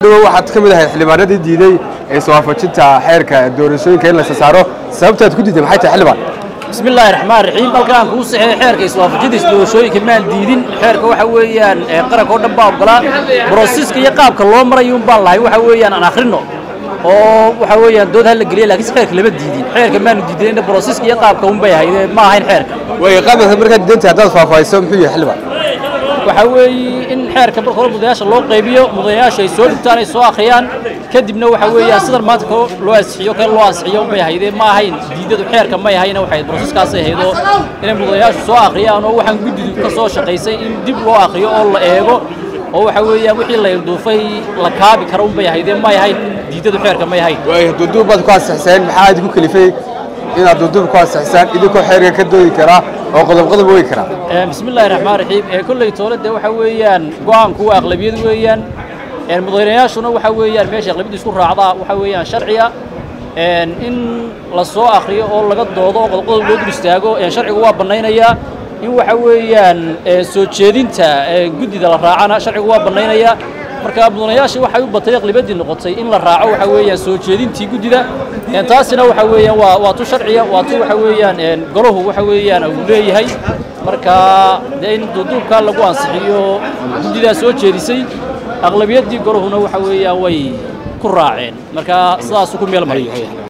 dhawow waxaad ka mid ahayd xildhibaanadii diiday ee iswaafajinta xeerka doorashooyinka in la sasaaro sababtaad ku diiday maxay tahay xildhibaan bismi illaahi raxmaan raxiim halkaan kuu saxeey xeerka iswaafajintiisa doorashooyinka maan diidin xeerka waxa weeyaan ee qaranka oo dhan baa ogolaa brosiska iyo qaabka loo marayo un baan lahayn waxa weeyaan aan akhrino oo waxa weeyaan dood hala geliya laakiin xeerka lama diidin xeerka maanu diidin brosiska iyo qaabka un bay ahayd ma ahayn xeerka way qaabka markaad diidantay haddaad faahfaahiso muxuu yahay xildhibaan waxa weeye in xeerka marka hore mudanayaasha loo qaybiyo mudanayaasha ay soo dhigtaan ay soo akhriyaan kadibna waxa weeyaan sidan maanta ko loo ansixiyo kale loo ansixiyo unbay ahaydee ma ahayn diidadu xeerka may ahayna waxay brosiskaasay ahaydoo inay mudanayaashu soo akhriyaan oo waxaan guddidu ka soo shaqaysay in dib loo akhriyo oo la eego oo waxa weeyaan wixii la ilduufay la kaabi karo unbay ahaydee may ahayn diidadu xeerka may ahayn way duuduub baad ku ansixiseen maxaa idinku kalifay inaad duuduub ku ansixisaan idinkoo xeerka ka doodi karaa oo qodob qodob oogi karaa bismi illaahi raxmaan raxiim ee kolley toole dee waxa weeyaan go-aanku waa aqlabiyad weeyaan mudanayaashuna waxa weeyaan meesha aqlabiyadda isku raacdaa waxa weeyaan sharciga in la soo akhriyo oo laga doodo oo qodob qodob loo dul istaago sharcigu waa bannaynayaa in waxa weeyaan soo jeedinta guddida la raacana sharcigu waa bannaynayaa marka mudanayaashii waxay u batay aqlibaddii noqotay in la raaco waxa weeyaan soo jeedintii guddida taasina waxa weeyaan waa waa tu sharciya waa tu waxa weeyaan golahu waxa weeyaan uu leeyahay marka dee in duuduubkaa lagu ansixiyo guddidaa soo jeedisay aqlabiyaddii golahuna waxa weeyaan way ku raaceen marka sidaasuu ku meel mariyo